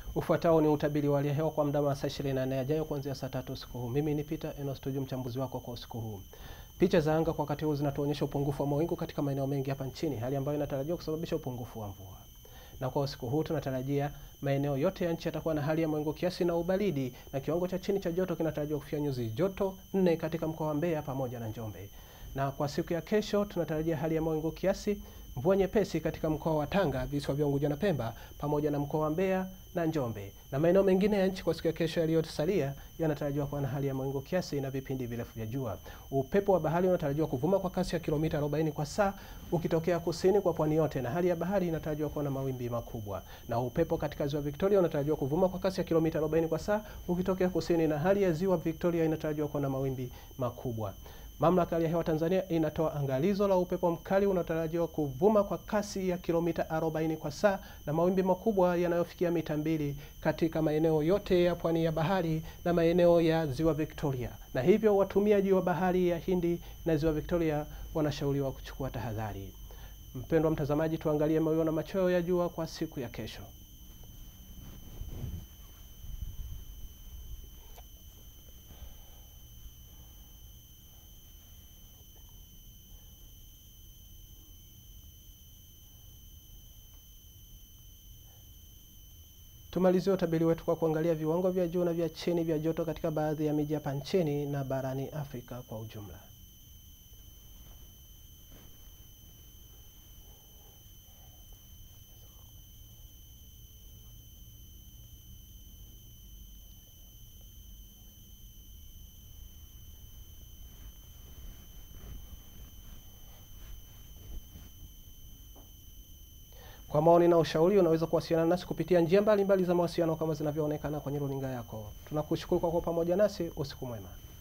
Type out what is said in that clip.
Ufuatao ni utabiri wa hali ya hewa kwa muda wa saa 24 yajayo kuanzia saa tatu usiku huu. Mimi ni Peter Eno Studio, mchambuzi wako kwa usiku huu. Picha za anga kwa wakati huu zinatuonyesha upungufu wa mawingu katika maeneo mengi hapa nchini, hali ambayo inatarajiwa kusababisha upungufu wa mvua. Na kwa usiku huu tunatarajia maeneo yote ya nchi yatakuwa na hali ya mawingu kiasi na ubaridi, na kiwango cha chini cha joto kinatarajiwa kufikia nyuzi joto nne katika mkoa wa Mbeya pamoja na Njombe. Na kwa siku ya kesho tunatarajia hali ya mawingu kiasi, mvua nyepesi katika mkoa wa Tanga, visiwa vya Unguja na Pemba pamoja na mkoa wa Mbeya na Njombe. Na maeneo mengine ya nchi kwa siku ya kesho yaliyosalia yanatarajiwa kuwa na hali ya mawingu kiasi na vipindi virefu vya jua. Upepo wa bahari unatarajiwa kuvuma kwa kasi ya kilomita 40 kwa saa ukitokea kusini kwa pwani yote, na hali ya bahari inatarajiwa kuwa na mawimbi makubwa. Na upepo katika ziwa Victoria unatarajiwa kuvuma kwa kasi ya kilomita 40 kwa saa ukitokea kusini, na hali ya ziwa Victoria inatarajiwa kuwa na mawimbi makubwa. Mamlaka ya hewa Tanzania inatoa angalizo la upepo mkali unatarajiwa kuvuma kwa kasi ya kilomita 40 kwa saa na mawimbi makubwa yanayofikia mita mbili katika maeneo yote ya pwani ya bahari na maeneo ya ziwa Victoria, na hivyo watumiaji wa bahari ya Hindi na ziwa Victoria wanashauriwa kuchukua tahadhari. Mpendwa mtazamaji, tuangalie mawio na machweo ya jua kwa siku ya kesho. Tumalizie utabiri wetu kwa kuangalia viwango vya juu na vya chini vya joto katika baadhi ya miji hapa nchini na barani Afrika kwa ujumla. Kwa maoni na ushauri unaweza kuwasiliana nasi kupitia njia mbalimbali za mawasiliano kama zinavyoonekana kwenye runinga yako. Tunakushukuru kwa kuwa pamoja nasi. Usiku mwema.